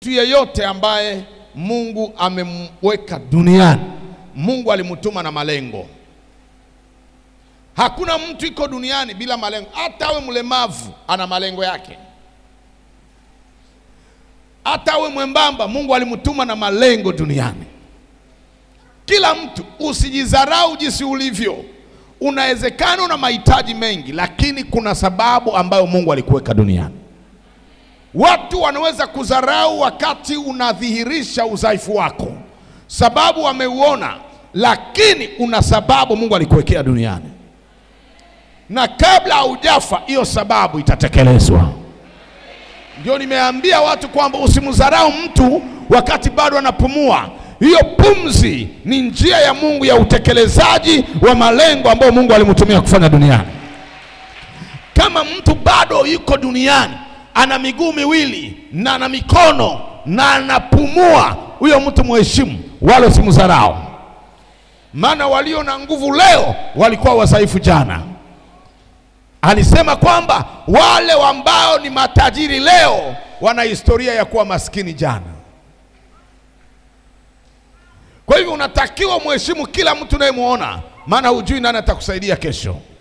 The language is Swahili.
Mtu yeyote ambaye Mungu amemweka duniani, Mungu alimtuma na malengo. Hakuna mtu iko duniani bila malengo. Hata awe mlemavu ana malengo yake, hata awe mwembamba, Mungu alimtuma na malengo duniani. Kila mtu, usijidharau jinsi ulivyo. Unawezekana una mahitaji mengi, lakini kuna sababu ambayo Mungu alikuweka duniani. Watu wanaweza kudharau wakati unadhihirisha udhaifu wako, sababu wameuona, lakini una sababu Mungu alikuwekea duniani, na kabla haujafa hiyo sababu itatekelezwa. Ndio nimeambia watu kwamba usimdharau mtu wakati bado anapumua. Hiyo pumzi ni njia ya Mungu ya utekelezaji wa malengo ambayo Mungu alimtumia kufanya duniani. Kama mtu bado yuko duniani ana miguu miwili na ana mikono na anapumua, huyo mtu mheshimu, wala usimdharau, maana walio na nguvu leo walikuwa wadhaifu jana. Alisema kwamba wale ambao ni matajiri leo wana historia ya kuwa maskini jana. Kwa hivyo unatakiwa mheshimu kila mtu unayemwona, maana hujui nani atakusaidia kesho.